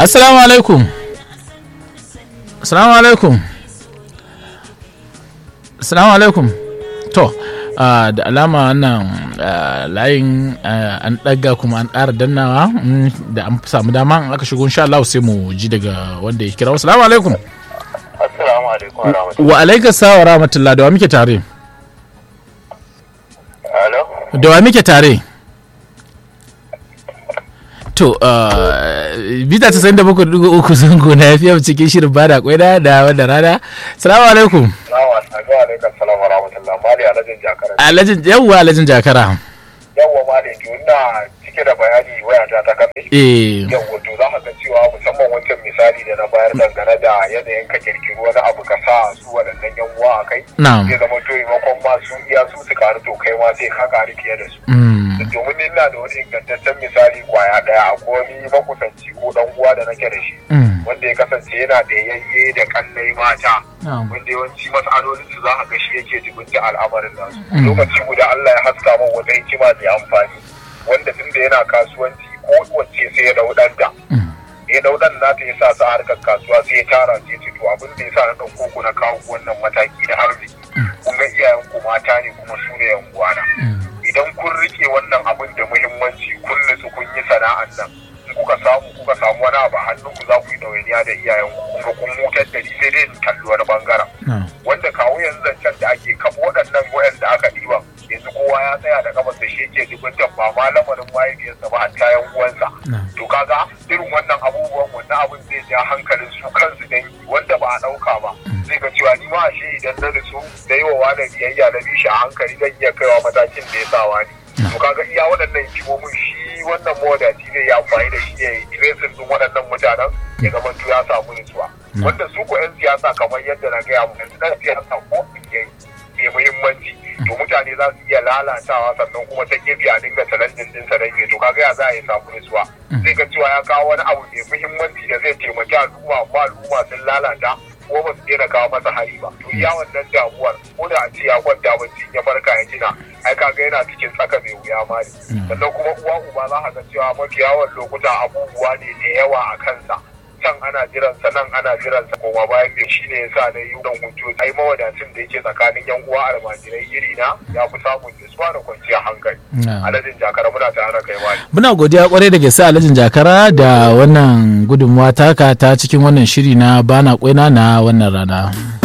assalamu alaikum assalamu alaikum assalamu alaikum to ah, da alama wannan ah, layin ah, an ɗaga kuma an ƙara dannawa mm, da an samu dama in aka shigo insha Allah sai mu ji daga wanda ya kira assalamu alaikum Assalamu alaikum wa rahmatullahi. wa alaikas salam wa rahmatullah da wa muke tare Alo? da wa muke tare to ah, bita ta sayin da bakwai dugu uku zango na yafiya cikin shirin bada kwai da da wanda rana salamu alaikum Salamu alaikum salam wa rahmatullahi. Mali alajin jakara. alajin yawwa alajin jakara Yawwa mali to ina cike da bayani wayata ta kafe. eh Yawwa to za ka ga cewa musamman wancan misali da na bayar dangane da yanayin ka kirkiri wani abu ka sa su waɗannan yan uwa a kai. na'am Zai zama to maimakon ma su iya su su karu to kai ma sai ka karu fiye da su. mm, domin ni ina da wani ingantaccen misali kwaya daya a wani makusanci ko dan uwa da nake da shi mm, wanda ya kasance yana da yayye da kallai mata na'am wanda yawanci matsalolin su za a ga shi yake jibinta al'amarin nasu Mm. lokaci guda Allah ya haska min wata hikima mai amfani wanda tunda yana kasuwanci ko wacce sai ya dau danta mm, ya dau dan nata ya sa su a harkar kasuwa sai ya tara sai ya ce to abin da ya sa na ɗauko ku na kawo ku wannan mataki na arziki kun ga iyayen ku mata ne kuma su ne yan uwana mm, idan kun rike wannan abin da muhimmanci kun nutsu kun yi sana'an nan in kuka samu kuka samu wani abu a hannun ku za ku yi ɗawainiya da iyayen ku kun ga kun hutar da ni sai dai in kalli wani bangaren na'am wanda kawo yanzu zancen da ake kafa waɗannan waɗanda aka ɗiba yanzu kowa ya tsaya da kafa da shi yake jibinta ba ma lamarin mahaifiyarsa ba hatta yan uwansa na'am to kaga irin wannan abubuwan wannan abin zai ja hankalin su kansu dai wanda ba a ɗauka ba zai ga cewa ni ma ashe idan na nutsu da yi wa wani biyayya na bishi a hankali zan iya kaiwa matakin da ya sa wani to kaga iya waɗannan hikimomin shi wannan mawadaci zai yi amfani da shi ya yi tracing din waɗannan mutanen ya zama to ya samu nutsuwa wanda su ko 'yan siyasa kamar yadda na gaya mu yanzu ɗan siyasa ko ya mai muhimmanci to mutane za su iya lalatawa sannan kuma ta gefe a dinga challenging din sa rage to kaga ya za a yi samu nutsuwa zai ga cewa ya kawo wani abu mai muhimmanci da zai taimaki al'umma amma al'umma sun lalata ko ba su daina kawo masa hari ba to iya wannan damuwar ko da a ce ya kwanta bacci ya farka ya tuna ai kaga yana cikin tsaka mai wuya ma ne sannan kuma uwa uba za ka ga cewa mafi yawan lokuta abubuwa ne da yawa a kansa can ana jiransa nan ana jiransa koma bayan da shi ne ya sa na yi don hujjo ai mawadacin da yake tsakanin yan uwa almajirai iri na ya fi samun nutsuwa da kwanciyar hankali na'am aladin jakara muna tare da kai wani muna godiya kwarai da gaske alhajin jakara da wannan gudunmuwa taka ta cikin wannan shiri na bana kwaina na wannan rana